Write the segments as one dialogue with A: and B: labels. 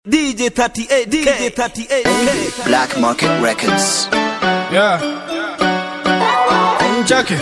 A: DJ 38, DJ 38,
B: Black Market Records.
C: Yeah. Chake.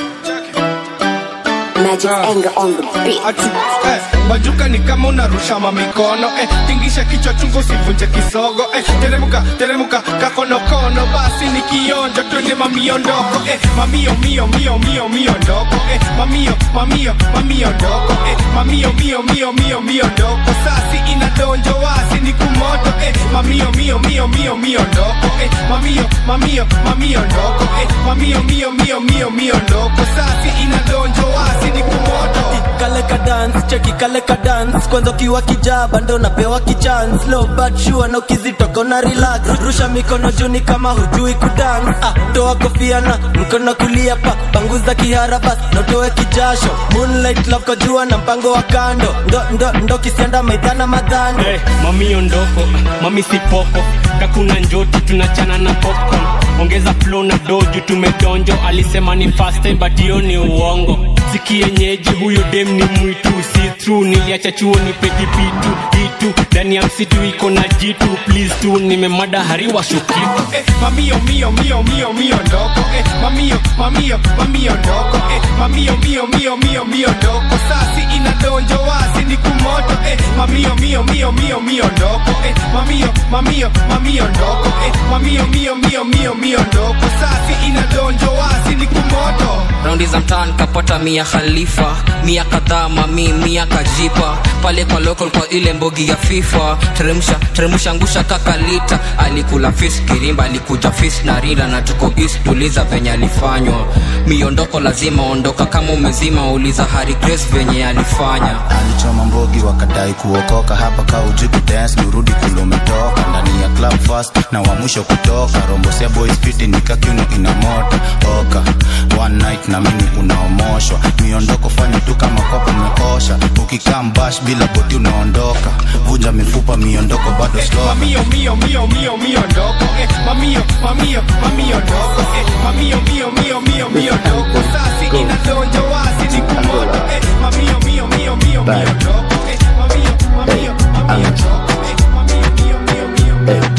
D: Magic
C: Ah.
D: anger on the beat.
C: Ati, eh, bajuka ni kama unarusha mamikono eh, tingisha kichwa chungu sivunje kisogo eh, teremuka teremuka kakonokono basi ni kionjo twende mamiondoko eh, mamio mio mio mio mio ndoko eh, mamio mamio mamio ndoko eh, mamio mio mio mio mio ndoko sasi inadonjo wasi ni kumoto eh, mamio mio mio mio mio ndoko eh, mamio mamio mamio ndoko eh, mamio mio mio mio mio ndoko sasi inadonjo wasi ni kumoto
A: kale ka dance cheki kale ka dance kwanza ukiwa kijaba ndo napewa kichance low but sure na ukizitoka una relax rusha mikono juu ni kama hujui kudance ah, toa kofia na mkono kulia pa panguza kihara bas notoe kijasho moonlight love kwa jua na mpango wa kando ndo ndo ndo kisianda maidhana madhani
E: hey, mami ondoko mami sipoko kakuna njoti tunachana na popcorn ongeza flow na doju tumedonjo alisema ni fast time but hiyo ni uongo sikienyeji huyo dem ni mwitu si true niliacha chuo ni pedipitu itu ndani ya msitu iko na jitu please tu nimemada hariwa shukitu
C: eh, mamio mio mio mio mio ndoko eh, mamio mamio mamio ndoko eh, mamio mio mio mio mio ndoko sasi inadonjo wasi ni kumoto eh, mamio mio mio mio mio ndoko eh, mamio mamio mamio ndoko eh, mamio mio mio mio mio ndoko sasi inadonjo wasi ni kumoto
F: raundi za mtaani kapata mia khalifa mia kadhaa mami mia kajipa pale kwa local kwa ile mbogi ya fifa teremsha teremsha ngusha kakalita alikula fis kirimba alikuja fis na rinda na tuko east tuliza venye alifanywa miondoko lazima ondoka kama umezima uliza hari grace venye alifanya
G: alichoma mbogi wakadai kuokoka hapa ka uji kudance nurudi kule umetoka ndani ya club fast na wa mwisho kutoka rombosia boys fiti nikakiuno ina moto oka one night na mimi unaomoshwa miondoko fanya tu kama kopo umekosha ukikaa mbash bila boti unaondoka vunja mifupa miondoko bado slow
C: mamio mio mio mio mio ndoko eh, mamio mamio mamio ndoko eh, mamio mio mio mio mio ndoko sasi inadonjo wasi ni kumoto eh, mamio mio mio mio mio ndoko eh, mamio mamio mamio ndoko eh, mamio mio mio mio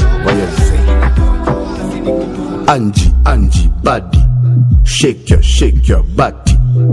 C: mio
H: Angie, Angie, body. Shake your, shake your body.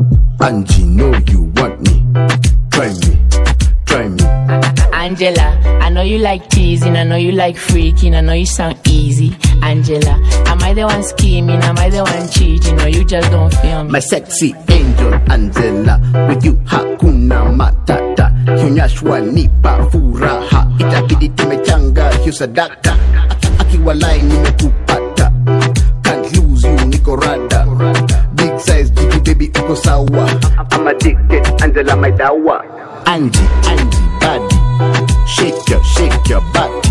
H: Angie, know you want me. Try me, try me.
I: Angela, I know you like teasing, I know you like freaking, I know you sound easy. Angela, am I the one scheming? Am I the one cheating? Or you just don't feel me?
H: My sexy angel Angela, with you hakuna matata. Kionyeshwa nipa furaha, itabidi tumechanga hiyo sadaka. Aki- Akiwalai nimekupata, can't lose you, niko rada. Big size jiki baby uko sawa. I'm addicted, Angela my dawa. Angie, Angie body, shake your, shake your body.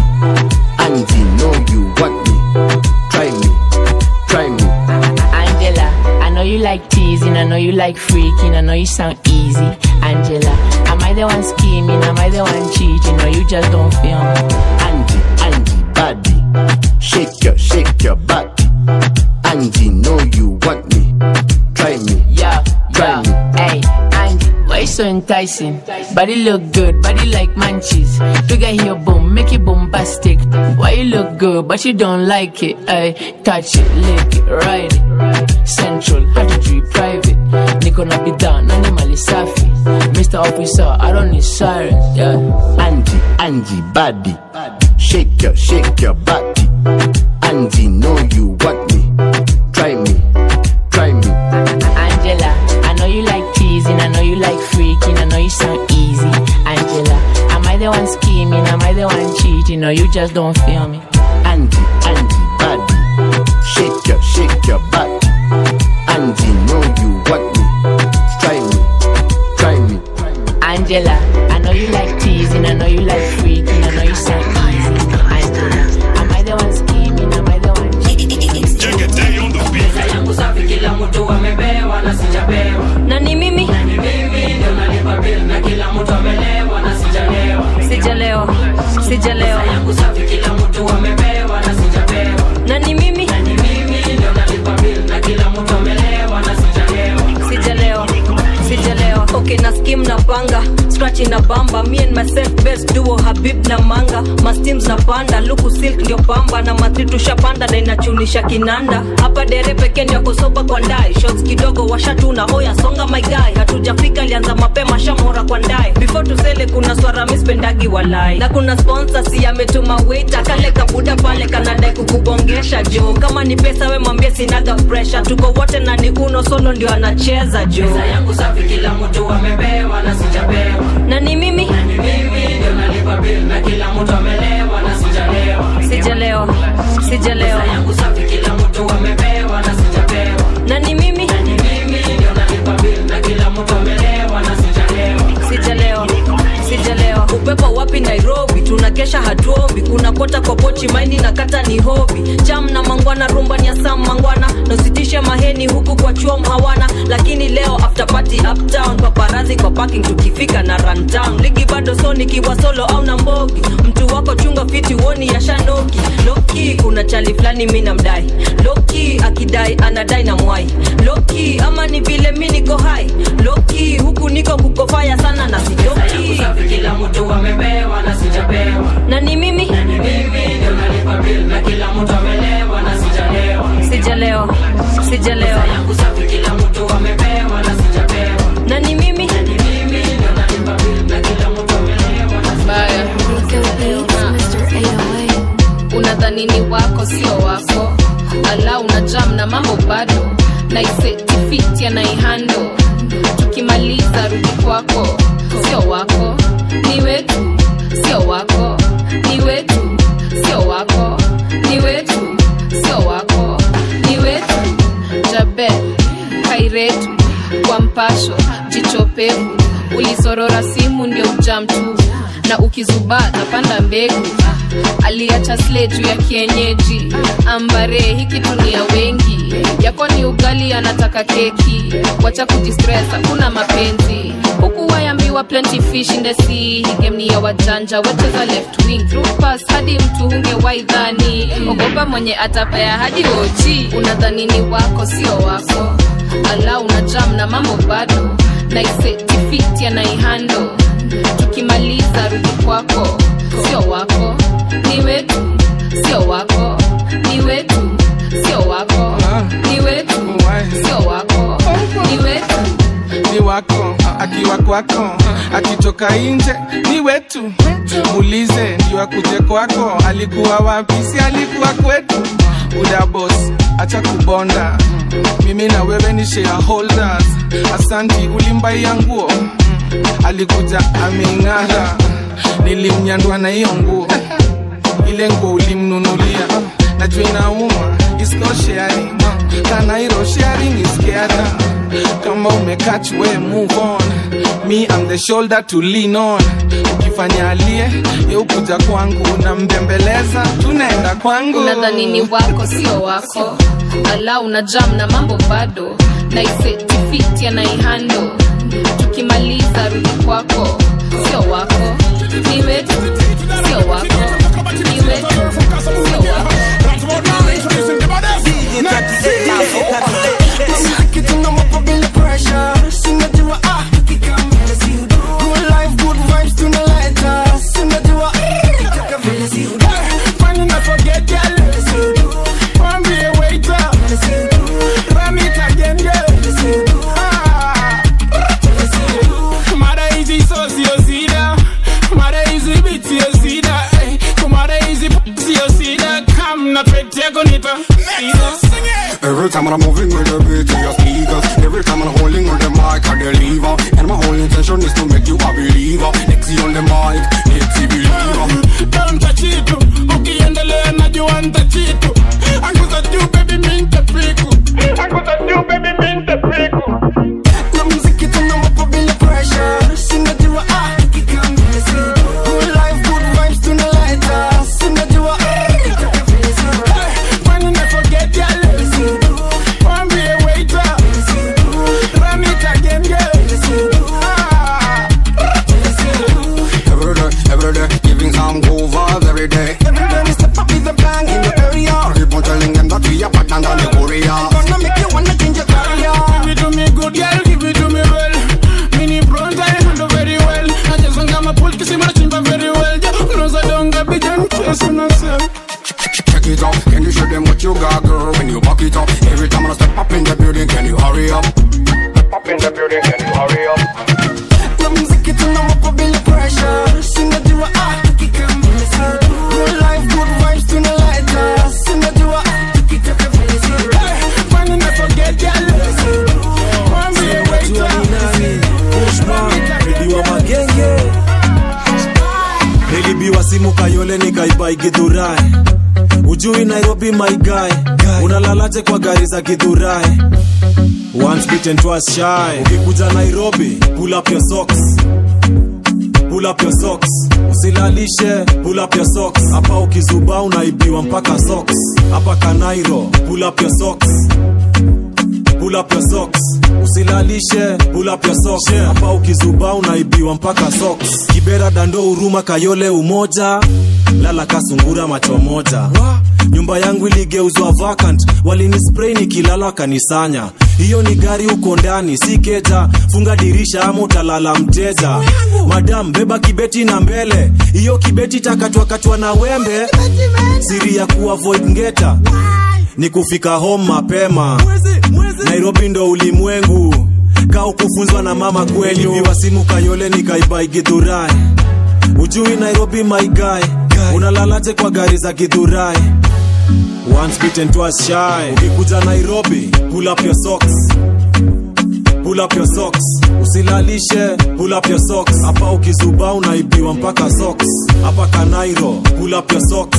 H: Angie know you want me, try me, try me.
I: Angela, I know you like teasing, I know you like freaking, I know you sound easy. Angela, am I the one scheming? Am I the one cheating? Or you just don't feel me?
H: Angie, Angie, body. Shake your, shake your body. Angie, know you want me. Try me.
I: Yeah,
H: Try
I: yeah,
H: me.
I: hey, Angie, why you so enticing? Body look good, body like munchies. Figure here, boom, make it bombastic. Why you look good, but you don't like it? Ay, touch it, lick it, ride it. Central, how to treat private. Niko na bidhaa, nani mali safi. Mr. Officer, I don't need sirens, yeah.
H: Angie, Angie, body. Shake your, shake your body. Angie, know you want me. Try me. Try me.
I: Angela, I know you like teasing, I know you like freaking, I know you sound easy. Angela, am I the one scheming? Am I the one cheating? Or you just don't feel me?
H: Angie, Angie, body. Shake your, shake your body. Angie, know you want me. Try me. Try me.
I: Angela, I know you like teasing, I know you like freaking, I know you sound easy. Angela, am I the one scheming? Am I the one
J: Pesa yangu safi, kila mtu amepewa na sijapewa.
K: na ni mimi
J: Ni mimi ndio nalipa bill na kila mtu amelewa na sijalewa.
K: sijalewa sijalewa
J: Pesa yangu safi, kila mtu amepewa na sijapewa.
K: na ni mimi
J: Ni mimi ndio nalipa bill na kila mtu amelewa na sijalewa.
K: sijalewa sijalewa okay na skim na panga scratch ina bamba me and myself best duo habib na manga masteams na panda luku silk ndio pamba na matri tushapanda na inachunisha kinanda hapa dere pekee ndio kusoba kwa ndai shots kidogo washatuna oya songa my guy hatujafika alianza mapema shamora kwa ndai before tusele kuna swara mispendagi walai na kuna sponsor si ametuma waiter kale kabuda pale kanadai kukubongesha jo kama ni pesa we mwambie sinaga pressure tuko wote na ni uno solo ndio anacheza jo
J: Pesa yangu safi kila mtu amepewa na sijapewa
K: na ni mimi
J: Ni mimi ndio nalipa bill na kila mtu amelewa na sijalewa
K: sijalewa sijalewa
J: Pesa yangu safi kila mtu amepewa na sijapewa
K: na ni mimi
J: Ni mimi ndio nalipa bill na kila mtu amelewa na sijalewa
K: sijalewa sijalewa upepo wapi nairobi tunakesha hatuombi kuna kota kwa pochi maindi na kata ni hobi cham na mangwana rumba ni asam mangwana nositishe maheni huku kwa chuom hawana lakini leo after party uptown paparazi kwa parking tukifika na rundown ligi bado so nikiwa solo au na mbogi mtu wako chunga fiti woni ya shanoki loki kuna chali fulani mi namdai loki akidai anadai na mwai loki ama ni vile mi niko hai loki huku niko kukofaya sana na
J: Pesa yangu
K: sijoki
J: safi kila mtu amepewa na sijapewa
K: na ni mimi
J: Ni mimi ndio nalipa bill na kila mtu amelewa na sijalewa
K: sijalewa sijalewa
J: Pesa yangu safi kila mtu amepewa na sijapewa
K: na ni mimi
J: Ni mimi ndio nalipa bill na kila mtu amelewa na
D: baya unadhani ni wako sio wako ala una jam na mambo bado naisetifiti anaihando tukimaliza rudi kwako sio wako ni wetu sio wako ni wetu sio wako ni wetu sio wako ni wetu jabe kairetu kwa mpasho jichopevu ulisorora simu ndio ujam tu na ukizubaa napanda mbegu Ah, aliacha sle juu ya kienyeji ambare hiki tunia wengi yako ni ugali anataka keki wacha kujistress hakuna mapenzi huku wayambiwa plenty fish in the sea hii game ni ya wajanja wecheza left wing through pass hadi mtu hunge waidhani ogopa mwenye atapaya hadi oji unadhani ni wako sio wako ala una jam na mambo bado naisetifiti anaihando tukimaliza rudi kwako sio wako ni wetu sio wako ni wetu sio wako ni wetu sio wako ni wetu
C: ni wako akiwa kwako akitoka nje ni wetu muulize ndio akuje kwako alikuwa wapi si alikuwa kwetu udabos acha kubonda mimi na wewe ni shareholders asanti ulimbaia nguo alikuja ameng'ara nilimnyandwa na hiyo nguo ile nguo ulimnunulia najua inauma It's not sharing kanairo sharing is caring kama umekach we move on me I'm the shoulder to lean on ukifanya alie yeukuja kwangu unambembeleza tunaenda kwangu
D: unadhani ni wako sio wako ala una jam na mambo bado naisetifiti anaihando tukimaliza rudi kwako sio wako ni wetu sio wako ni wetu sio wako
C: Mara hizi so sio sida mara hizi beat sio sida eh, kumara hizi p- sio sida kam na pete yako nita
L: Every time I'm moving with the beat to your speakers Every time I'm holding on the mic I deliver And my whole intention is to make you a believer Nexi on the mic, Nexi believer
C: Don't touch it ukiendelea najua ntachitu anguza juu baby mi ntapiku anguza juu baby mi ntapiku
M: na muziki tunawapa bila pressure sinajua ah good life good vibes tunaleta sinajua
C: Kwani na forget ya leo Wambie waiter Run it again girl Ah.
L: Every day, every day, giving some go vibes every day
M: every time we step up with a bang in the area
L: Keep on telling them that we are better than the Korea
M: gonna make you wanna change your career
C: Give it to me good girl, give it to me well Mini bronze I handle very well I
N: kayole nikaibai gidhurai ujui nairobi my guy unalalaje kwa gari za gidhurai once bitten twice shy ukikuja nairobi pull up your socks pull up your socks usilalishe pull up your socks hapa ukizuba unaibiwa mpaka socks hapa kanairo pull up your socks pull up your socks usilalishe pull up your socks hapa ukizuba unaibiwa mpaka socks kibera dando huruma kayole umoja lala kasungura macho moja nyumba yangu iligeuzwa vacant walinispray nikilala wakanisanya hiyo ni gari uko ndani si keja funga dirisha ama utalala mteja madam beba kibeti na mbele hiyo kibeti takatwakatwa na wembe siri ya kuavoid ngeta ni kufika home mapema nairobi ndo ulimwengu ka ukufunzwa na mama kweli viwasimu kayole nikaibai gidhurai ujui nairobi my guy unalalaje kwa gari za gidhurai once bitten twice shy ukikuja nairobi pull up your socks pull up your socks usilalishe pull up your socks hapa ukizuba unaibiwa mpaka socks hapa kanairo pull up your socks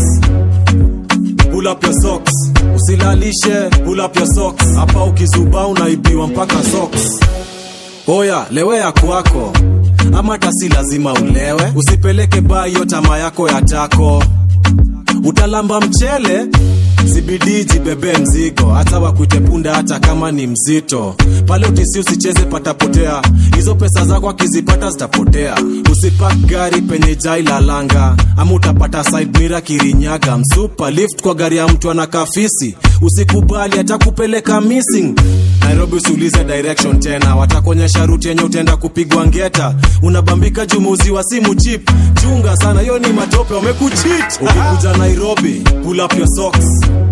N: pull up your socks usilalishe pull up your socks hapa ukizuba unaibiwa mpaka socks oya lewea kwako ama tasi lazima ulewe usipeleke baa hiyo tama yako ya tako utalamba mchele zibidii jibebe mzigo hata wakuite punda hata kama ni mzito pale utisi usicheze patapotea hizo pesa zako akizipata zitapotea usipak gari penye jai lalanga ama utapata side mira kirinyaga msupa lift kwa gari ya mtu ana kafisi usikubali hata kupeleka missing nairobi usiulize direction tena watakuonyesha ruti yenye utaenda kupigwa ngeta unabambika jumuzi wa simu chip chunga sana hiyo ni matope wamekuchit ukikuja nairobi pull up your socks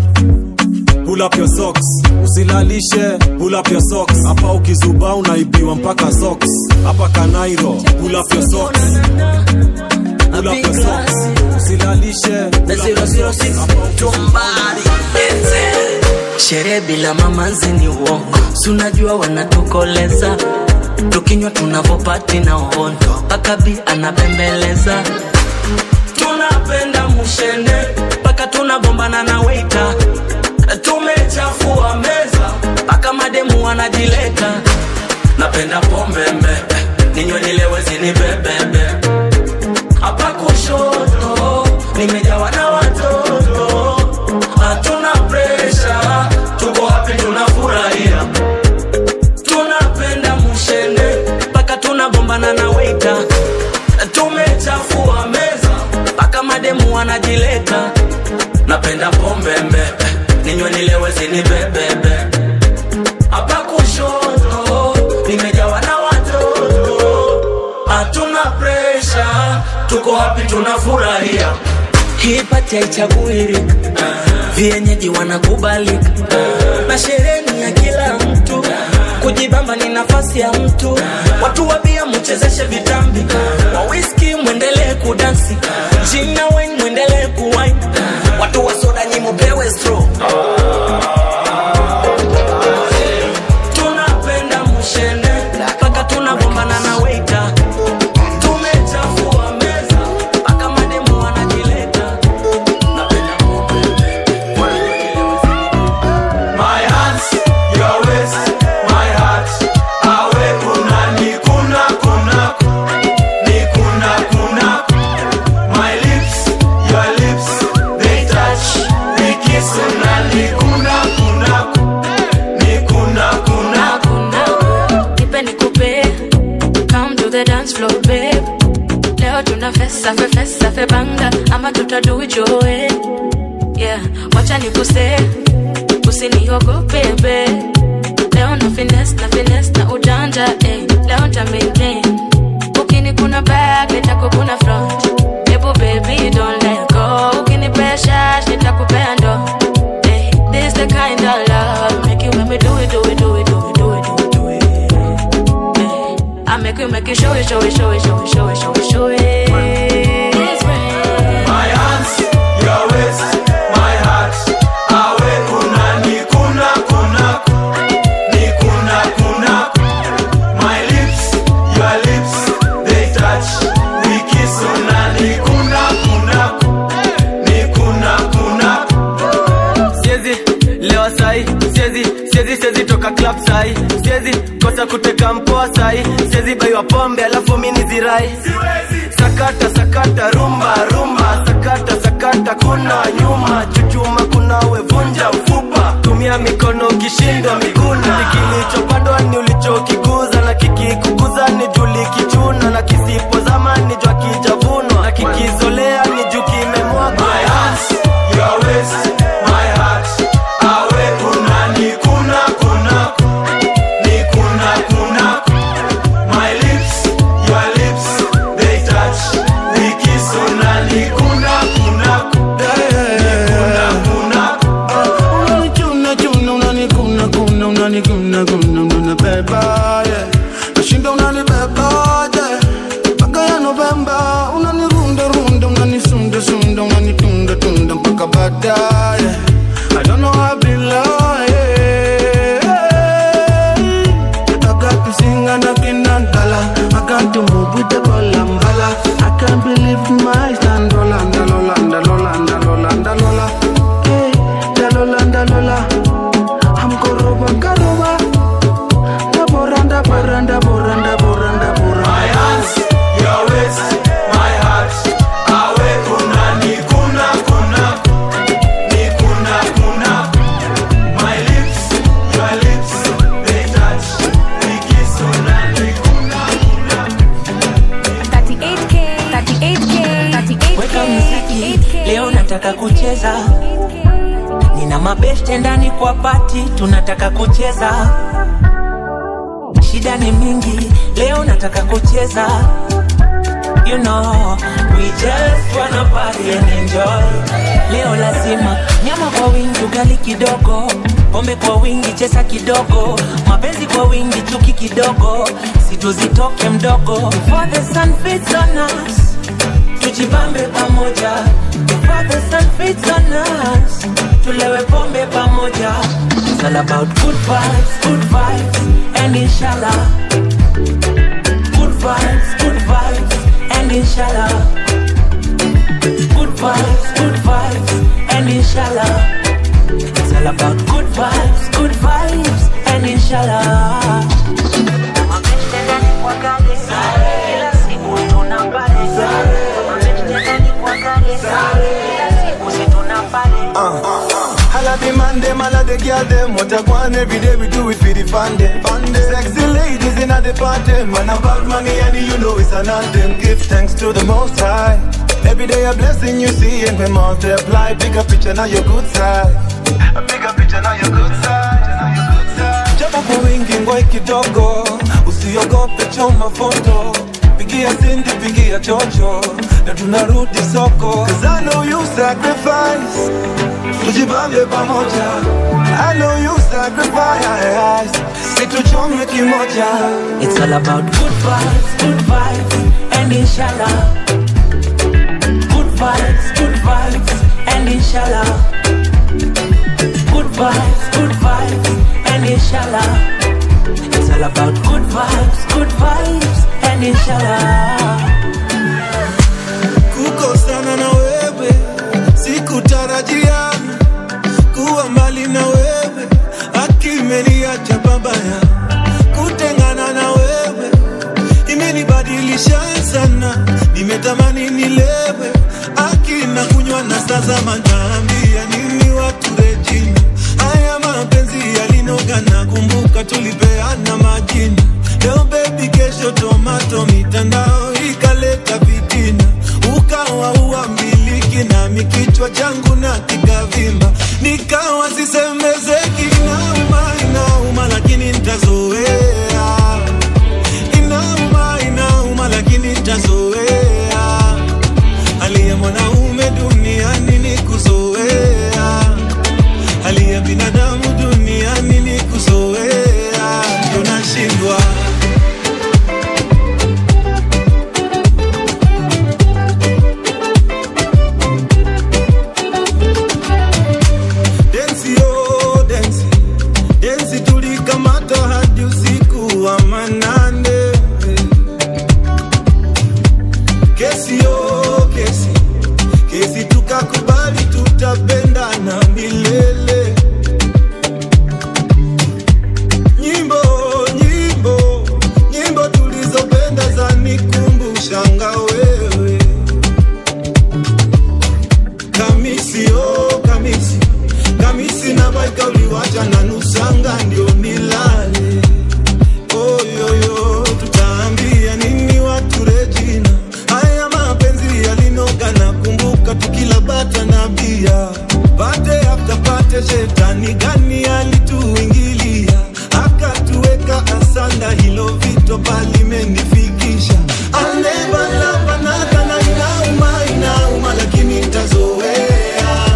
N: pull up your socks usilalishe pull up your socks hapa ukizuba unaibiwa mpaka socks hapa kanairo pull up your socks pull up your socks usilalishe pull up your socks.
O: sherehe bila mamanzi ni uongo sunajua wanatukoleza tukinywa tunavopati na uhondo mpaka bi anabembeleza tunapenda mushende mpaka tunagombana na weita tumechafua meza mpaka mademu wanajileta napenda pombe mbebe ninywe nilewe zinibebebe hapa kushoto nimejawa na watoto hatuna presha tuko hapi tunafurahia tunapenda mushende mpaka tunagombana na weita tumechafua meza mpaka mademu wanajileta napenda pombe mbebe ninywe nilewe zinibebebe hapa kushoto nimejawa na watoto hatuna presha tuko hapi tunafurahia hii pati haichaguirika vienyeji wanakubalika na sherehe ni ya kila mtu kujibamba ni nafasi ya mtu watu wabia muchezeshe vitambi wa whisky mwendelee kudansi jina wen mwendelee kuwain watu wa soda nyi mupewe stro tunapenda mushende mpaka tunagombana na weita tumechafua meza mpaka mademu wanajileta
P: My hands, your waist, my heart. Awe kuna ni kuna kuna ni kuna kuna. My lips, your lips, they touch, we kiss na ni kuna kuna ni kuna kuna.
Q: Nipe nikupe, come to the dance floor babe. Leo tuna fesa fe fesa fe banga ama tutadu joe. Yeah, wacha nikuse, usiniogope babe. Leo na finesse na finesse na ujanja eh. Leo nta maintain. Ukini kuna back, nitakukuna front. Ebu baby don't let go. Ukini pressure, nitakupea ndo. Eh, this the kind of love make you make me do it, do it, do it, do it, do it, do it, do it. Eh, I make you make you show it, show it, show it, show it, show it, show it, show it.
P: My hands, your waist, my heart. Awe kuna ni kuna kuna ni kuna kuna.
A: kuteka mpoa sai siwezi baiwa pombe alafu mi nizirai sakata sakata rumba rumba sakata sakata kuna nyuma chuchuma kuna wevunja mfupa tumia mikono ukishindwa miguna kilichopandwa ni ulichokikuza na kikikukuza ni juli kichuna na kisipozama ni jwa kijavunwa na kikizolea ni juu kimemwagwa
P: My hands, your waist, my heart. Awe kuna ni kuna kuna ni kuna kuna. My lips, your lips, they touch. We kiss una ni kuna kuna. Ni kuna kuna.
M: Unanichuna chuna unanikuna kuna unanikuna kuna unanibeba yeah. Nashinda unanibeba yeah. Mpaka ya Novemba unanirunda runda unanisunda sunda unanitunda tunda mpaka baadaye I don't know how I be lying I got to sing and I cannot dollar I got to move with the ball and bala I can't believe my stand Lola, Lola, Lola, Lola, Lola, Lola Hey, Lola, Lola I'm koroba, koroba Da boranda, boranda, boranda, boranda, boranda
P: My hands, your waist, my heart. Awe kuna ni kuna kuna. Ni kuna kuna. My lips, your lips, they touch. We kiss una ni kuna kuna.
R: 38K, 38K, 38K,
S: weka muziki leo nataka kucheza nina mabeste ndani kwa pati tunataka kucheza shida ni mingi leo nataka kucheza you know we just wanna party and enjoy leo lazima nyama kwa wingi ugali kidogo pombe kwa wingi chesa kidogo mapenzi kwa wingi chuki kidogo situzitoke mdogo for the sun fits on us tujibambe pamoja for the sun fits on us tulewe pombe pamoja It's all about good vibes, good vibes, and inshallah. Good vibes, good vibes, and inshallah. Good vibes, good vibes, and inshallah. It's all about good vibes, good vibes, and inshallah. Kila siku tunapale. Kila siku si tunapale.
M: Holla the man them, holla the girl them What I want every day we do it for the fun them Sexy ladies in the party Man about money and you know it's an anthem Give thanks to the most high Every day a blessing you see and we multiply Big a picture now your good side A bigger picture now your good side Japo kwa wingi ngoi kidogo Usiogope choma foto Pigia sindi pigia chocho Na tunarudi soko Cause I know you sacrifice tujibambe pamoja I know you sacrifice situchome kimoja
S: It's all about good vibes, good vibes, and inshallah. Good vibes, good vibes, and inshallah. Good vibes, good vibes, and inshallah. It's all about good vibes, good vibes, and inshallah.
M: kukosana na wewe sikutarajia kuwa mbali na wewe akimeniacha babaya kutengana na wewe imenibadilisha sana nimetamani nilewe akina kunywa na sasa manaambia nini watu rejina haya mapenzi yalinoga na kumbuka tulipeana majina leo bebi kesho tomato mitandao ikaleta vitina ukawa uambiliki nami kichwa changu na kikavimba nikawa sisemezeki inauma inauma lakini ntazoea inauma inauma lakini ntazoea hali ya mwanaume duniani ni kuzoea hali ya binadamu duniani ni kuzoea ndio nashindwa Dance yo,
T: kamisi oh, kamisi kamisi na baika uliwacha na nusanga ndio nilale oyoyo tutaambia nini watu rejina haya mapenzi yalinoga na kumbuka tukila bata na bia pate after pate shetani gani alituingilia akatuweka asanda hilo vito palimenifikisha alebalabanaga na inauma inauma lakini ntazoea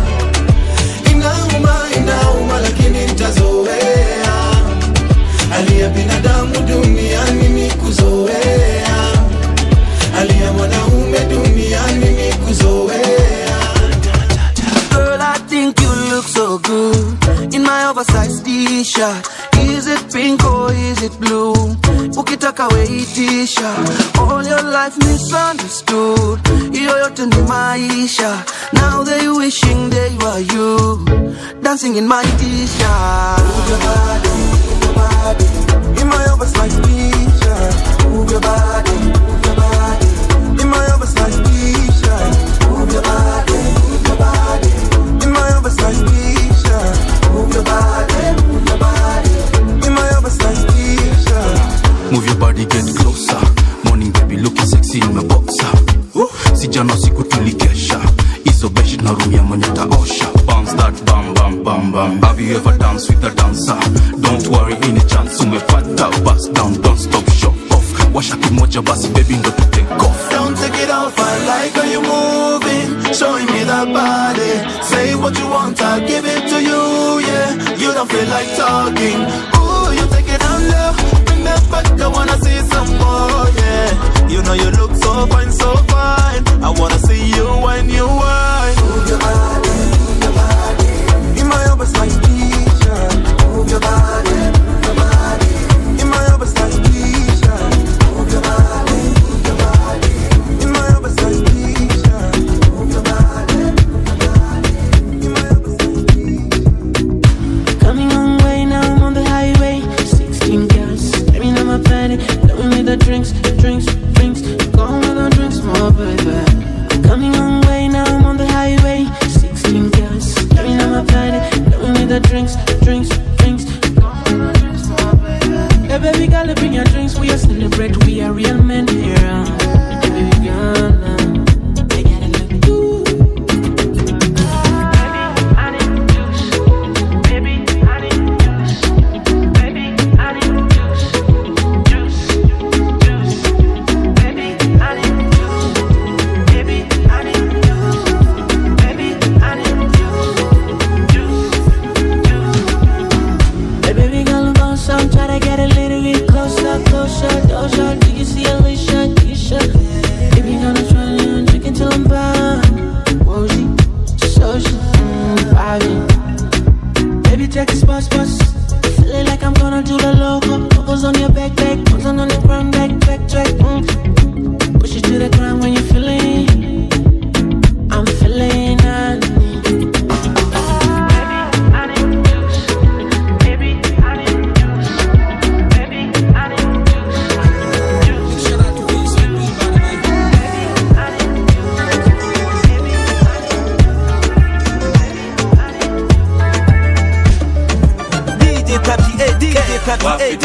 T: inauma inauma lakini ntazoea hali ya binadamu duniani ni kuzoea hali ya mwanaume duniani ni kuzoea
U: Girl, I think you look so good in my oversized t-shirt. Is it pink or is it blue? Ukitaka weitisha all your life misunderstood. Hiyo yote ni maisha. Now they wishing they were you, dancing in my t-shirt. Move your body, move your body in my oversized t-shirt. Move your body, move your body in my oversized t-shirt. Move your body, move your body in my oversized t-shirt. Move your body, move your body in my oversized t-shirt.
G: Move your body, get closer. Morning baby, looking sexy in my boxer. Sijana siku tulikesha hizo beshi na room ya mwenye taosha bounce that bam bam bam bam have you ever danced with a dancer don't worry any chance umepata bust down don't stop show off washa kimoja basi baby ndo tu take off
U: Don't take it off, I like how you moving Showing me that body Say what you want, I'll give it to you, yeah You don't feel like talking Ooh, you take it down low Bring that back, I wanna see some more, yeah You know you look so fine, so fine I wanna see you when you whine Move your body, move your body In my oversized t-shirt Move your body, move your body In my oversized t-shirt Move your body, move your body In my oversized t-shirt Move your body, move your body In my oversized t-shirt
I: Coming on way now, I'm on the highway. 16 girls, staring at my body. Blowing me the drinks, drinks, drinks. Going with the drinks, more baby. Coming on way now, I'm on the highway. 16 girls, staring at my body. Blowing me the drinks, drinks, drinks. Going with the drinks, more baby. Hey, baby girl, bring your drinks. We are celebrate, we are real men here. Baby girl, uh, I gotta look good. Hey, baby girl, bounce out, try to get a little bit closer, closer, closer. Do you see Alicia, Keisha? Baby, gonna try to drink until I'm burned. Woozy, social, mm, vibing. Baby, take a bus, bus. Feeling like I'm gonna do the loco. Focus on your back, back, focus on the ground, back, back, track. Mm. Push it to the ground when you're feeling. I'm feeling honey.
V: DJ Papi, eh, DJ Papi, eh,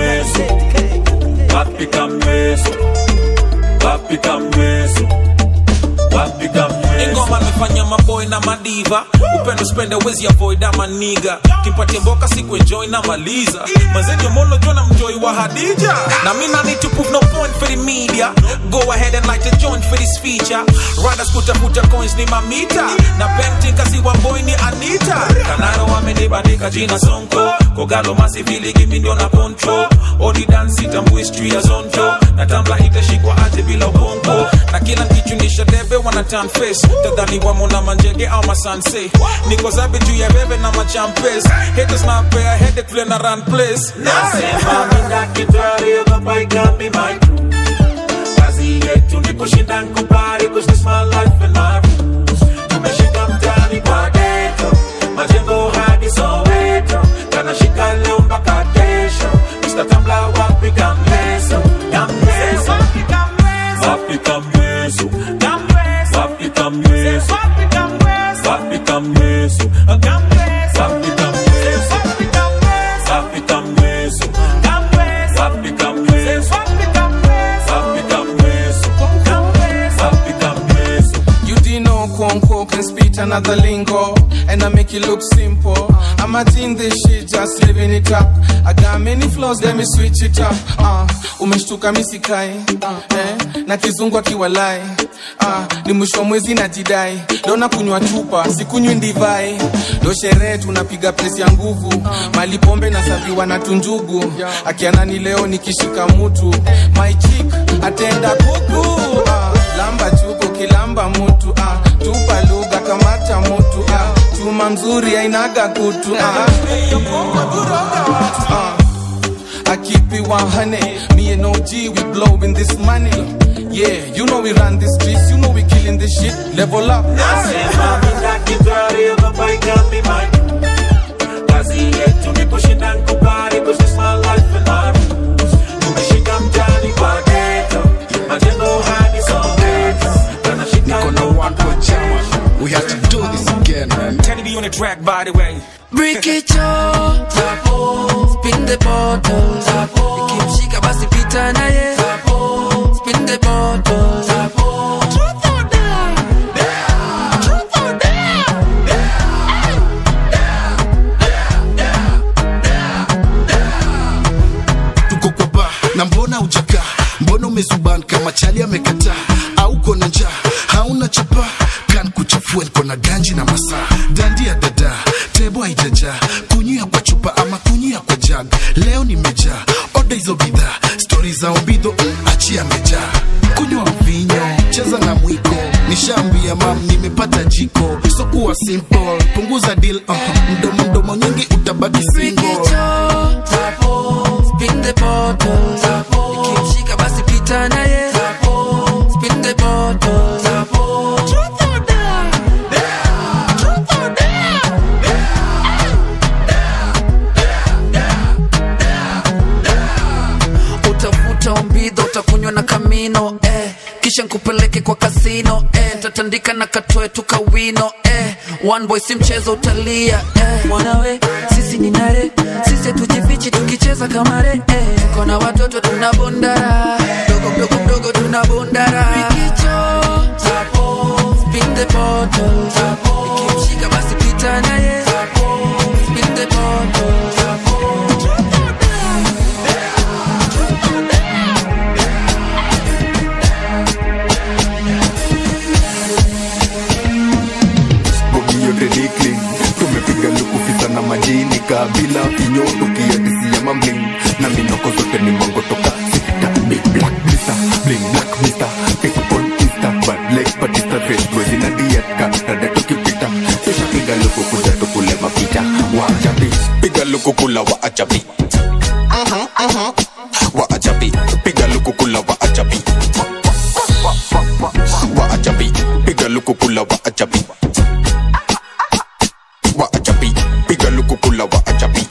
P: Wapi kamweso wapi kamweso wapi kamweso
W: ingoma amefanya maboy na madiva upendo spende wezi avoid ama niga kimpatie mboka siku enjoy na maliza mazeni mono jona mjoi wa hadija na mi na need to prove no point for the media go ahead and light a joint for this feature riders kutafuta coins ni mamita na painting kasi wa boy ni anita kanaro wamenibandika jina sonko kogalo masivili gimi ndio na control odi dance tambue history ya zonjo na tambla itashikwa aje bila ubongo na kila nkichunisha debe wana turn face tadhani wamo na manjege au masanse niko zabe juu ya bebe na machampes haters na pea headache vile na run place
P: nasema mina kitari ogopa ikambi my crew kazi yetu ni kushinda nkubali cause this my life and my rules tumeshika mtani kwa ghetto majengo hadi soweto kanashika leo mpaka kesho Mr. Tambla wapi kamleso kamleso wapi kamleso wapi kamleso
W: kamyeso wapi kamyeso wapi kamyeso wapi kamyeso wapi kamyeso wapi kamyeso
C: You didn't know Kwonko can speak another lingo And I make it look simple I'm a teen this shit, just living it up I got many flaws, let me switch it up uh, Umeshtuka misikai uh, eh, Na kizungu akiwalai uh, Ni mwisho wa mwezi na jidai Dona kunywa chupa, sikunywi ndivai Ndo sherehe tunapiga presi ya nguvu Mali pombe na saviwa na tunjugu Akianani leo nikishika mutu My chick, atenda kuku uh, Lamba chuko kilamba mutu ah. Tupa lugha kamata mutu ah. Chuma mzuri ainaga kutu ah. Ah. I keep it 100 Me and OG we blowing this money Yeah, you know we run the streets You know we killing this shit Level up
W: Nasema minakitari ogopaika mimai kazi yetu ni kushinda nkubali Cause my life and our rules Tumeshika mtani kwa ghetto Majengo hadi Soweto Niko na one for chama
B: We have to do this again, man.
W: Teddy be on the track by the way
U: Break it up, spin the bottle, ikimshika basi pita naye, spin the bottle. Truth or dare? Truth or dare?
B: tuko kwa ba na mbona ujaka mbona umezuban kama chali amekataa au kona njaa hauna chapa kan kuchafua niko na ganji na masaa dandia dada tebo haijajaa kunyia kwa chupa ama kunyia kwa jag leo nimejaa oda hizo bidhaa stori za ombidho mm, achia mejaa kunywa mvinyo cheza na mwiko nishaambia mam nimepata jiko so kuwa simple punguza deal uh, mdomo mdomo nyingi utabaki single
U: Spin the bottle, ikimshika basi pita naye, spin the bottle. Truth or dare? Truth or dare? utavuta umbidho utakunywa na kamino eh. kisha nkupeleke kwa kasino eh. tatandika na katoe tukawino eh. one boy si mchezo utalia eh. mwanawe sisi ni nare sisi tujifichi tukicheza kamare eh. tuko na watoto tunabondara mdogo mdogo mdogo tunabondara Rikicho, spin the bottle ikimshika basi pita naye spin the bottle
E: bogi yote dikling tumepiga lukufisa na majini kabila finyo tukiadisia mambling na minoko zote ni mwango toka sita big black blister bling black mister pick on insta bad leg patista fresh twezi na diet ka rada tukipita kisha piga luku kuja tukule mapita wachapi piga luku kula wa achapi wa achapi piga luku kula wa achapi wa achapi piga luku kula wa achapi wa achapi piga luku kula wa achapi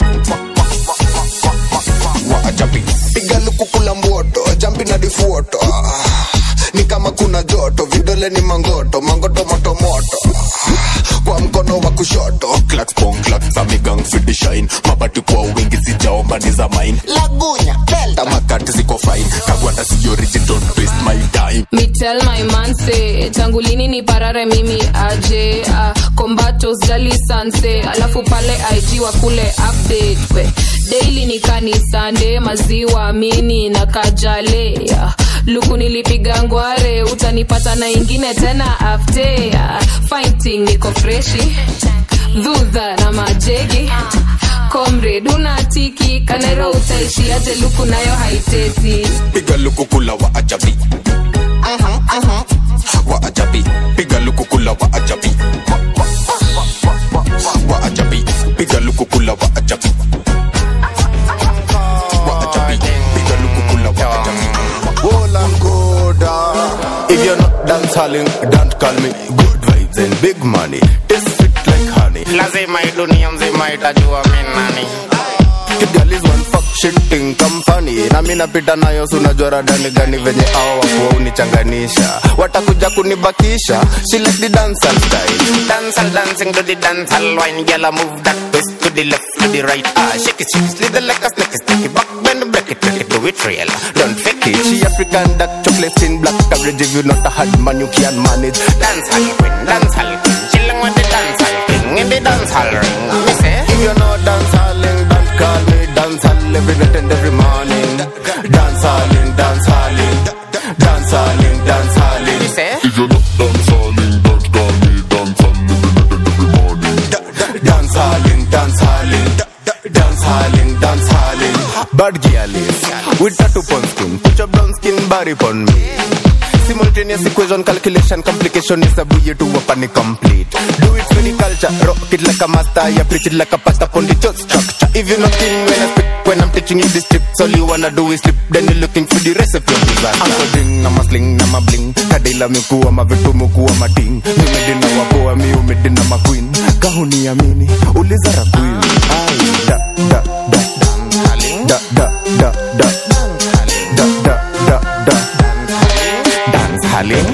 E: wa achapi
F: piga luku kula mboto jampi na difuoto Ah, ni kama kuna joto vidole ni mangoto mangoto moto moto Ah, kwa mkono wa kushoto
E: clacks pong clacks amigang fidi shine mabati kwa wingi sijaomba ni za mine
F: lagunya delta
E: tamakati ziko fine kagwanda si origin don't waste my time
D: Me tell my man say tangu lini ni parare mimi aje uh, kombato sijali sanse alafu pale IG wa kule update we daily ni kanisande maziwa mini na kajale uh, luku nilipiga ngware utanipata na ingine tena afte uh, fighting niko freshi dhudha na majegi komred unatiki kanero utaishi aje luku nayo haitesi
E: piga luku kula wa achapi wa achapi piga luku kula wa achapi wa achapi piga luku kula wa achapi wa achapi piga luku kula wa achapi
F: Roland Koda
E: If you're not dance halling, don't call me good vibes and big money. Taste sweet like honey.
X: lazima hii dunia mzima itajua mi nani
E: Kigali is one fuck shit thing company na mi napita nayo sunajua radani gani venye ao wakuwa unichanganisha watakuja kunibakisha she like the dancehall style dancehall dancing to the dancehall wine girl I move that twist to the left to the right ah shake it shake it slither like a snake stick it back bend break it break it do it real don't fake it she African dark chocolate skin black coverage if you not a hard man you can manage dancehall queen dancehall queen chilling with the dancehall king in the dancehall ring me say if you know dancehalling don't call me dancehall every night and every morning dancehalling dancehalling dancehalling dancehalling me say if you not dancehalling don't call me dancehall every night and every morning dancehalling dancehalling dancehalling dancehalling bad girl is with tattoo pon skin put your brown skin body pon me simultaneous equation calculation complication is a buoy to weapon complete do it for the culture rock it like a master yeah preach it like a pastor upon the church structure if you're not king when I speak when I'm teaching you this tips all you wanna do is slip then you're looking for the recipe of disaster I'm so ding I'm a sling I'm a bling kadila mikuwa mavitu mukuwa mating mimedina wapoa mi umedina maqueen kahuniamini uliza raqueen ai da da da da da da da da da da da dance halling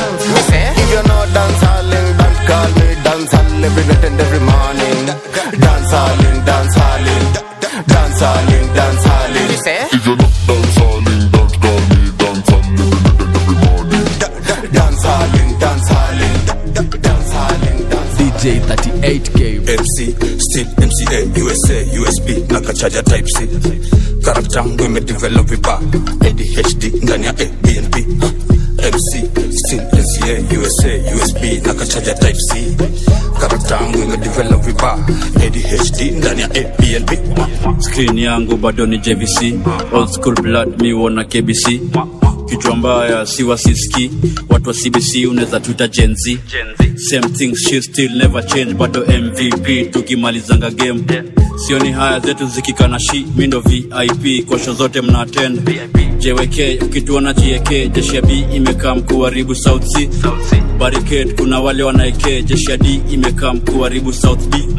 E: if you know dance halling don't call me dance hall every night and every morning dance halling dance halling dance halling dance halling if you know dance halling don't call me dance hall every night and every morning dance halling dance halling dance halling
H: DJ 38K
J: MC still MCA USA USB na kachaja type C karakta yangu imedevelop vibaya ADHD ndani ya ABNB huh. MC still MCA USA USB na kachaja type C karakta yangu imedevelop vibaya ADHD ndani ya ABNB
K: screen yangu bado ni jvc old school blood mi wona kbc kichwa mbaya si wasiski watu wa cbc unaweza tuita jenzi same thing she still never change bado mvp tukimalizanga game sioni haya zetu zikikana shi mindo vip kosho zote mna attend jwk ukituona jiek jeshi ya b imekaa mkuharibu south c barricade kuna wale wanaeke jeshi ya d imekaa mkuharibu south b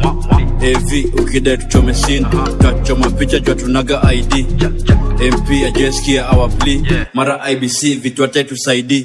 K: av ukidai tuchome sin tutachoma picha jua tunaga id mp ajeskia our plea mara ibc vitu tusaidii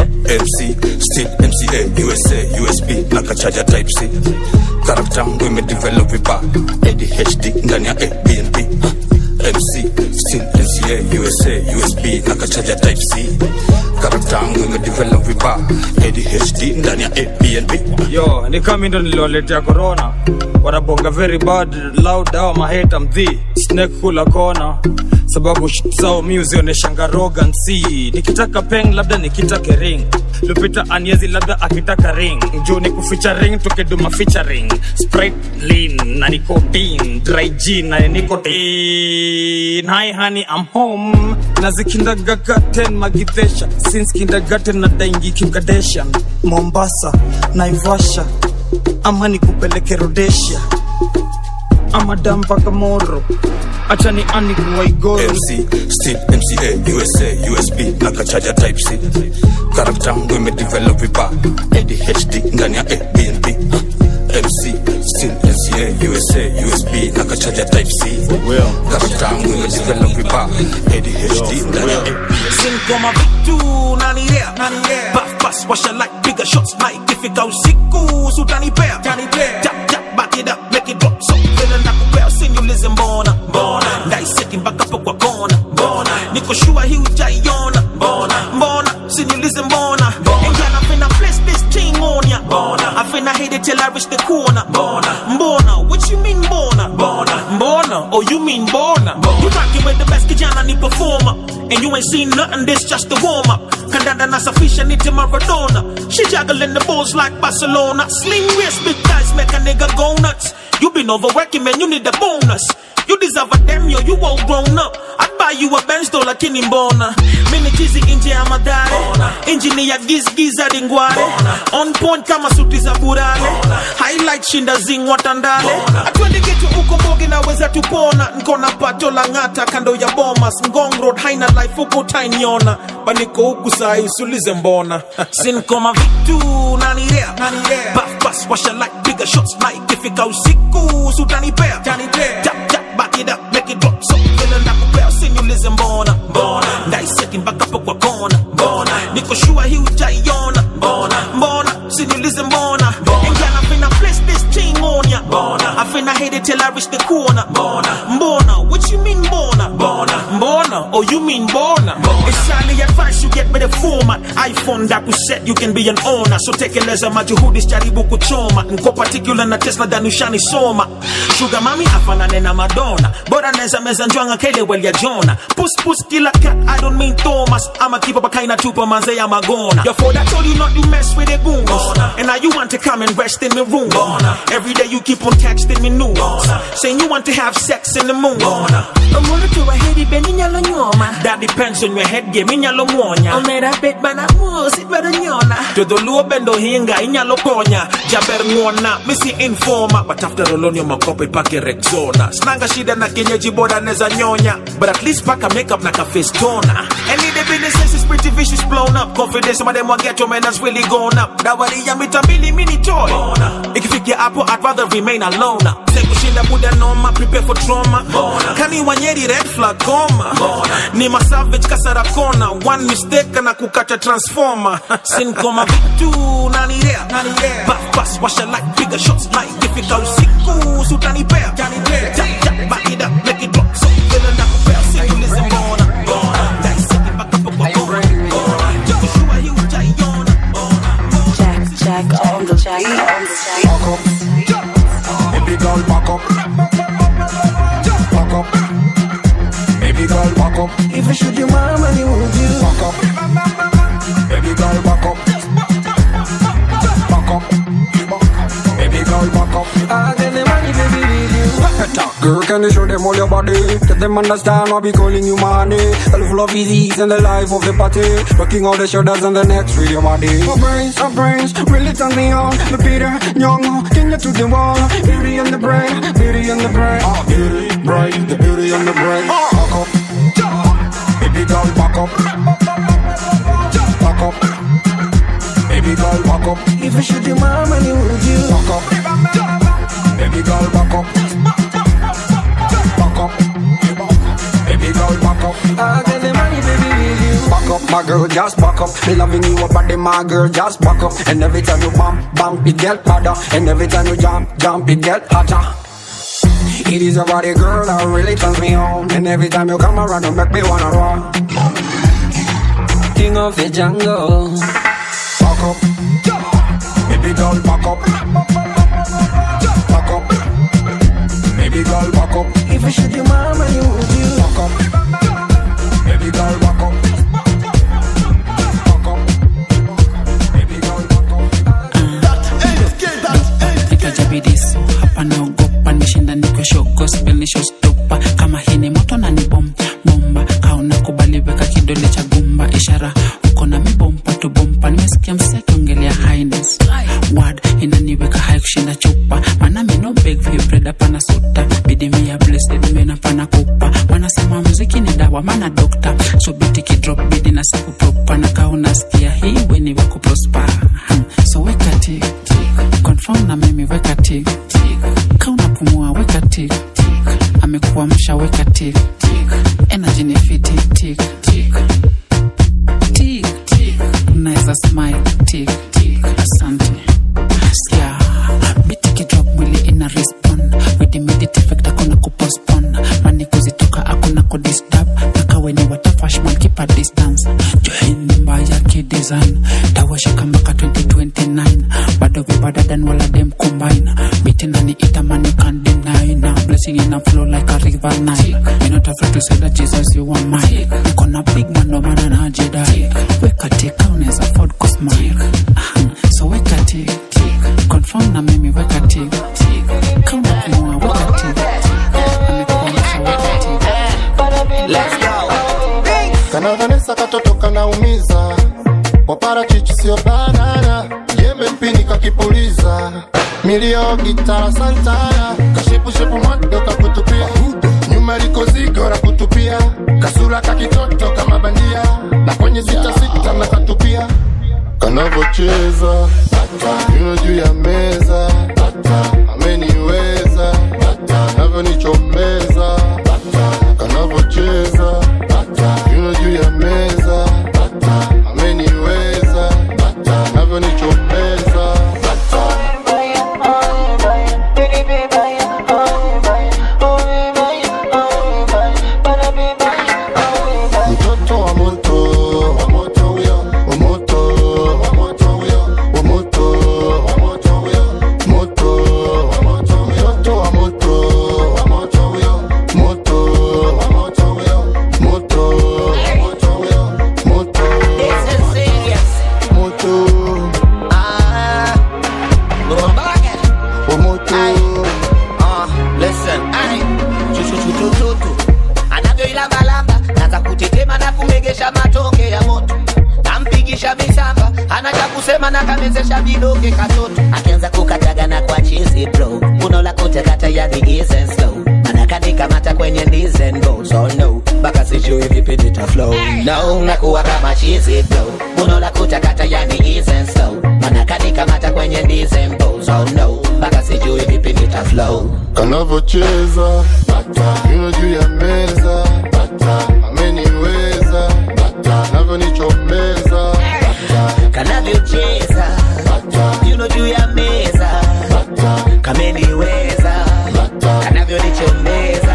J: MC still MCA USA USB na kachaja type C karakta yangu imedevelop vibaya ADHD ndani ya ABNB huh. MC still MCA USA USB na kachaja type C karakta yangu imedevelop vibaya ADHD ndani ya ABNB
X: yo ni kama ndo niliwaletea corona wanabonga very bad loud awa maheta mdhi snake kula kona sababu shit zao mi uzioneshanga rogansi nikitaka peng labda nikitake ring lupita aniezi labda akitaka ring juu ni kuficha ring tukiduma featuring sprite lean na nicotine dry gin na nicotine hi honey i'm home na zikindagagaten magidhesha since kindergarten na daingi kimkadeshan mombasa naivasha ama nikupeleke rodesia ama dampaka moro acha ni ani kuwaigoro
J: MC still MCA USA USB na kachaja type C karakta yangu imedevelop vibaya ADHD ndani ya ABNB huh. MC still MCA USA USB na kachaja type C karakta yangu imedevelop vibaya ADHD ndani ya ABNB
W: Sinkoma vitu nanilea Puff pass washa like bigger shots na ikifika usiku sutanipea Tap tap back it up make it drop so vile nakupea usiniulize mbona mbona ndaiseti mpaka po kwa kona mbona niko shua hii ujaiona mbona mbona usiniulize mbona and girl I finna place this thing on ya mbona I finna hit it till I reach the corner mbona mbona what you mean mbona mbona mbona oh you mean mbona you rocking with the best kijana ni performer and you ain't seen nothing this just the warm up kandanda nasafisha nite maradona she juggling the balls like barcelona sling waist big thighs make a nigga go nuts you been overworking man you need a bonus you deserve a damn yo you all grown up I'd buy you a Benz though lakini mbona mini chizi nje ya madhare injini ya gizgiza ringware on point kama suti za burale highlight shinda zingwa tandale atwendi kitu uko mbogi naweza tupona nkona pato la ng'ata kando ya bomas ngong road haina life huku tainiona baniko huku sai usulize mbona sinkoma vitu nanilea Puff pass washa like bigger shots na ikifika usiku sutanipea tap tap back it up make make it drop so vile nakupea usiniulize mbona mbona ndaiseti mpaka po kwa kona mbona niko shua hii ujaiona mbona mbona usiniulize mbona and girl I finna place this thing on ya mbona I finna hit it till I reach the corner mbona mbona what you mean mbona mbona mbona oh you mean mbona it's highly advice you get with the format iphone that we set you can be an owner so tekeleza majuhudi jaribu kuchoma nko particular na tesla danushani soma sugar mami afanane na madonna bora neza meza njwanga kele well ya jona pus pus kila cat i don't mean thomas i'ma keep up a kind of tupa manze ya magona your father told you not to mess with the goons and now you want to come and rest in my room every day you keep on texting me news saying you want to have sex in the moon
I: Omuntu tuwa hedi beni nyalo nyoma
W: that depends on your head game inyalo muonya
I: Omera bet bana musi dwaro nyona
W: jodholuo bendo hinga inyalo konya jaber ng'wona misi informa but after olonio makope pake rexona snanga shida na kienyeji boda neza nyonya but at least paka makeup na kafestona and in the business is pretty vicious blown up confidence ma dem get man has really gone up dawari ya mita mbili mini toy ikifikia hapo i'd rather remain alone sekushinda buda noma prepare for trauma kani wanyeri red flag goma ni masavage kasara kona one mistake na kukata transformer sin koma vitu nanilea buff bus washa like bigger shots like ifika usiku sutanipea Tap, tap, back it up make it drop so vile nakupea usiulize mbona Daiseki mpaka po kwa kona. Joshua hii hujaiona.
L: Jack, Jack on the Jack on the Jack.
N: Baby girl, back up. Back up. Baby girl, back up.
U: If I shoot your mama, you would you?
N: Back up. Baby girl, back up. Back up. Baby girl, back up.
U: I get the money, baby, with you.
N: Girl, can you show them all your body? Let them understand why we calling you money. The level of ease and the life of the party. Rocking all the shoulders and the necks with your body. My brains, my brains, really turn me on. The Peter, young, king you to the wall. Beauty and the brain, beauty and the brain. Ah, beauty, brain, the beauty and the brain. Back up. Baby girl, back up. Back up. Baby girl, back up.
U: If I shoot your mama, you would you?
N: Back up. Baby girl, back up. Back up. Baby girl, back up.
U: I get the money, baby, with you.
N: Back up, my girl, just back up. Me loving you up body, my girl, just back up. And every time you bump, bump, it get harder. And every time you jump, jump, it get hotter. It is your body, girl, that really turns me on. And every time you come around, you make me wanna run.
U: King of the jungle.
N: Back up. Baby girl, back up. Back up. Baby girl, back up.
U: If I shoot your mama, you would you?
N: Back up. Baby girl, back up. Back up. Baby girl, back up.
O: nikajabidiso hapa naogopa nimeshinda niko show gospel ni showstopper kama hii ni moto na ni bom bomba kauna kubali weka kidole cha gumba ishara uko na mibompa tu bompa nimesikia msekiongelea highness word inaniweka hai kushinda chupa mana mino beg for you bread pana suta bidi mia blessed mena pana kupa wanasema muziki ni dawa mana dokta so biti kidrop bidi na siku propa na kauna sikia hii weni wako prosper hmm. so weka tik tik confirm na mimi weka tik tik kauna pumua weka tik tik amekuamsha weka tik tik energy ni fiti tik tik tik tik unaweza smile tik tik asante sikia biti kidrop mwili ina respond with immediate effect akuna kupostpone mani kuzitoka akuna kudisturb nakaweni watafashman kipa distance join mbaya kidesign tawashika mpaka 2029 bado vibadadan wala dem combine biti ndani itamani can deny na blessing in a flow like a river Nile me not afraid to say that Jesus you are mine niko na big man ndo maana najidai weka tika unaweza afford kusmile Aha, so weka tik tik confirm na mimi weka tik tik kauna kumua weka tik amekuonyesha weka tik let's go
Q: kana Vanessa katoto kanaumiza waparachichi sio banana jembe mpini kakipuliza milio gitara santana kashepushepu mwado kakutupia nyuma liko zigo la kutupia kasura kakitoto kama bandia na kwenye sita sita na katupia kanavocheza yuno juu ya meza ameniweza navyonichomeza
A: Ay, uh, listen, ay, chuchuchutututu anavyoilambalamba naza kutetema na kumegesha matonge ya moto nampigisha misamba ana cha kusema na kamezesha vidonge katoto akianza kukataga na kwa chizi bro unaola kutekata yani easy and slow anakanikamata kwenye knees and go so no mpaka sijui vipi nita flow no nakuwa kama chizi bro unaola kutakata yani easy and slow anakanikamata kwenye knees and go so no mpaka sijui vipi nita flow
Q: kanavocheza yuno juu ya meza ameniweza navyonichomeza
A: kanavyocheza yuno juu ya meza kameniweza kanavyonichomeza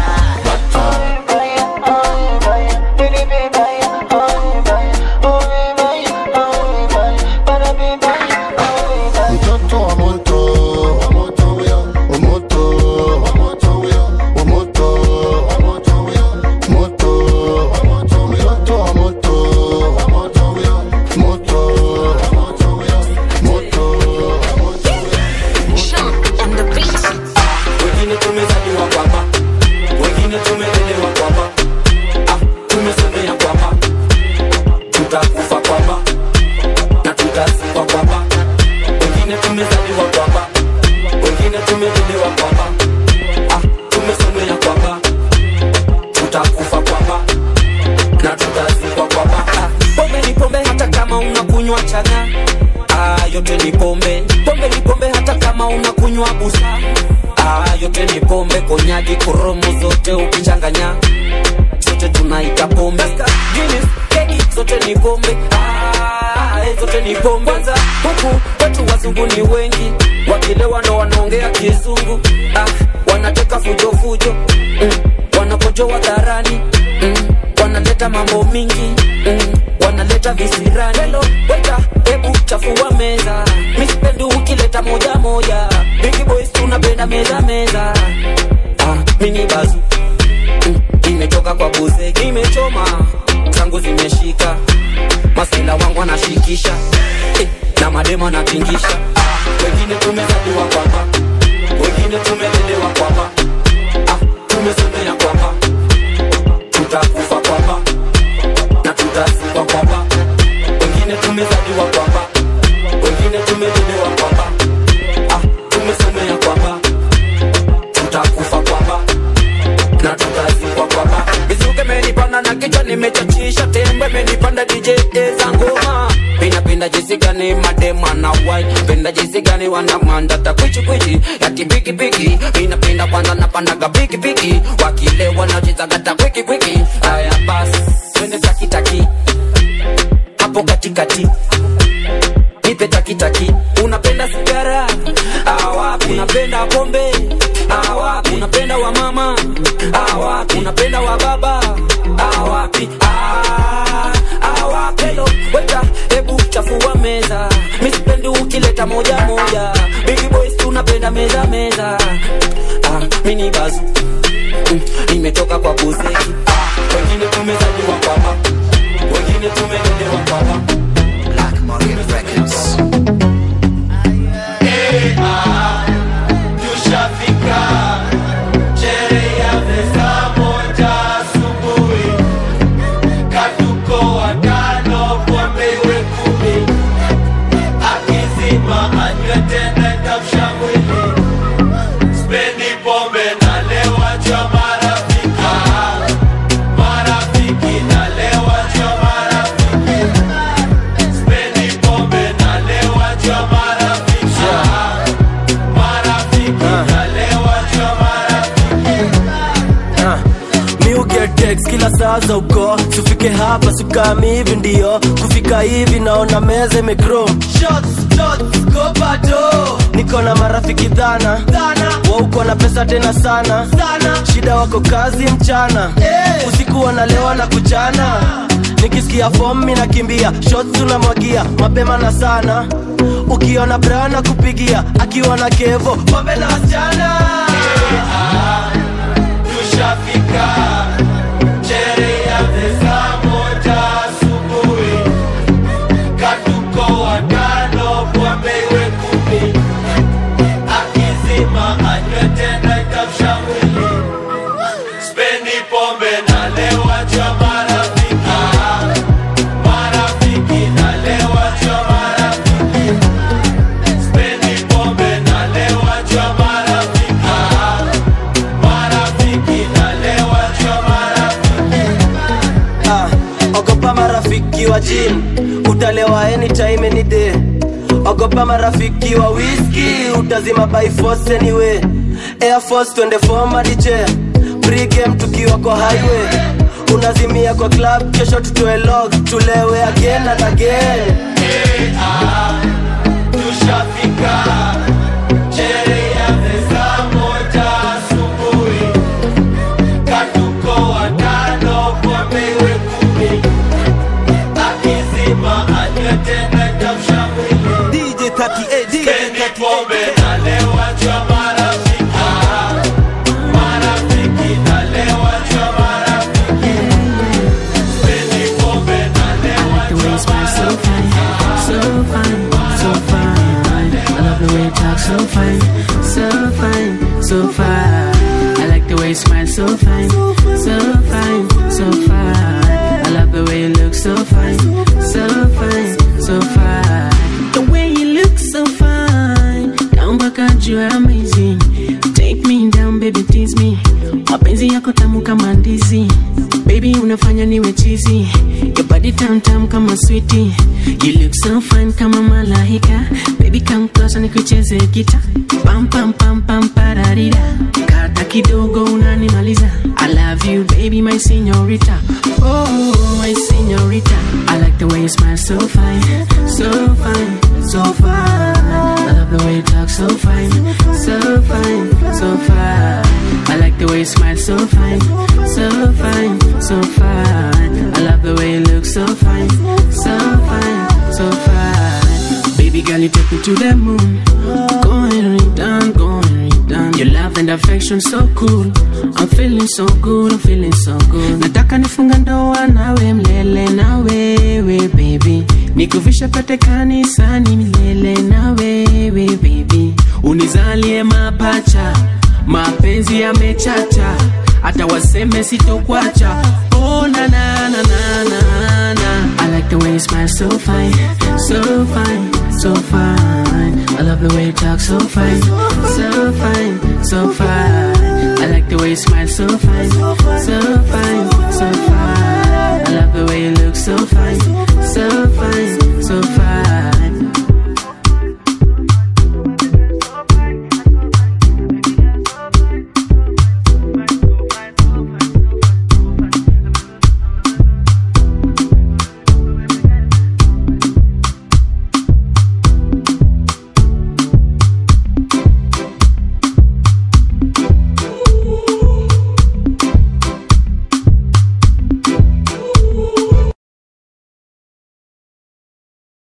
Q: mtoto wa moto wa moto huyo wa moto wa moto huyo wa moto wa moto huyo moto wa moto huyo mtoto wa moto wa moto huyo moto wa moto huyo moto wa moto
M: wengine tumezaliwa kwamba wengine tumelelewa kwamba ah, tumesomea kwamba tutakufa kwamba na tutazikwa kwamba wengine tumezaliwa kwamba wengine tumelelewa kwamba ah, tumesomea kwamba tutakufa kwamba na tutazikwa kwamba ah, pombe ni pombe hata kama unakunywa changa ah, yote ni pombe pombe ni pombe hata kama unakunywa busa ah, yote ni pombe konyagi koromo zote ukichanganya zote tunaita pombe Guinness, keki zote ni pombe ah, eh, zote ni pombe kwanza huku watu wazungu ni wengi wakilewa ndo wanaongea kizungu ah, wanateka fujofujo mm, wanakojoa dharani mm, wanaleta mambo mingi mm, wanaleta visirani Hello, weta hebu chafua meza mispendi ukileta moja moja big boys tunapenda meza meza ah, mini bazu mm, imetoka kwa buze imechoma zangu zimeshika masela wangu anashikisha eh, na mademo anatingisha ah, wengine tumezaliwa kwamba wengine tumelelewa kwamba ah, tumesomea kwamba tutakufa kwamba na tutazikwa kwamba wengine tumezaliwa kwamba wengine tumelelewa kwamba ah, tumesomea kwamba tutakufa kwamba na tutazikwa kwamba mizuke menipanda na kichwa nimechachisha tembe menipanda dj za ngoma pinapinda jinsi gani madema na wai pinda jinsi gani wanamandata kwichikwichi yati pikipiki minapinda kwanza napandaga pikipiki wakile wanachezagata kwikikwiki aya basi twende takitaki hapo katikati nipe takitaki unapenda sigara awapi unapenda pombe awapi unapenda wa mama awapi unapenda wa baba awapi Ah, awapi Hello, weta hebu chafua meza misipendi ukileta moja moja big boys tunapenda meza meza ah, mini bazu mm, nimetoka kwa buzeki ah, wengine tumezaliwa kwamba wengine tumelelewa kwamba
A: Black Market Records.
P: tushafika sherehe ya saa moja asubuhi katuko watano pombe iwe kumi akizima anywe tena itamsha mwili spendi pombe nalewa cha marafiki marafiki nalewa cha marafiki spendi pombe nalewa cha marafiki marafiki nalewa cha
R: Ah, mi uget text kila saa za uko sufike hapa sukami hivi ndio kufika hivi naona meza imegro niko na marafiki dhana wauko na pesa tena sana shida wako kazi mchana usiku wanalewa na kuchana nikisikia fom mi nakimbia shots tunamwagia mapema na sana ukiona brana kupigia akiwa na kevo pombe na wasichana
P: tushafika sherehe ya saa moja asubuhi katuko watano pombe iwe kumi akizima
R: picha imenide ogopa marafiki wa wiski utazima by force anyway air force twende fomadiche pregame tukiwa kwa highway unazimia kwa club kesho tutoe log tulewe again and again
P: tushafika sherehe ya saa moja asubuhi katuko watano pombewe kumi akizima anywe tena tamshamili
R: DJ 38 DJ
P: Spendi pombe nalewa jwa marafiki marafiki nalewa jwa marafiki Spendi pombe nalewa
I: The way you smile so fine, so fine, so fine. I love the way you talk so fine, so fine, so fine. I like the way you smile so fine, so fine, so fine. I love the way you look so fine, so fine, so fine. The way you look so fine, down back at you are amazing. Take me down, baby, tease me. Mapenzi yako tamu kama ndizi. Baby, unafanya niwe cheesy. Your body tam tam kama sweetie. You look so fine kama malaika. Baby, come closer nikucheze gita. Pam pam pam pam pararira. Kata kidogo unanimaliza. I love you, baby, my señorita. Oh, my señorita. I like the way you smile so fine, so fine, so fine. I love the way you talk so fine, so fine, so fine. I like the way you smile so fine, so fine, so fine. I love the way you look so fine, so fine, so fine. Baby girl, you take me to the moon. Go and read down, go and read down. Your love and affection so cool. I'm feeling so good, I'm feeling so good. Nataka nifunga ndoa nawe mlele na wewe baby. Nikuvisha pete kanisani milele na wewe baby. Unizalie mapacha, mapenzi yamechacha. Hata waseme sitokwacha. Oh na na na na na na. I like the way you smile so fine, so fine, so fine. I love the way you talk so fine, so fine,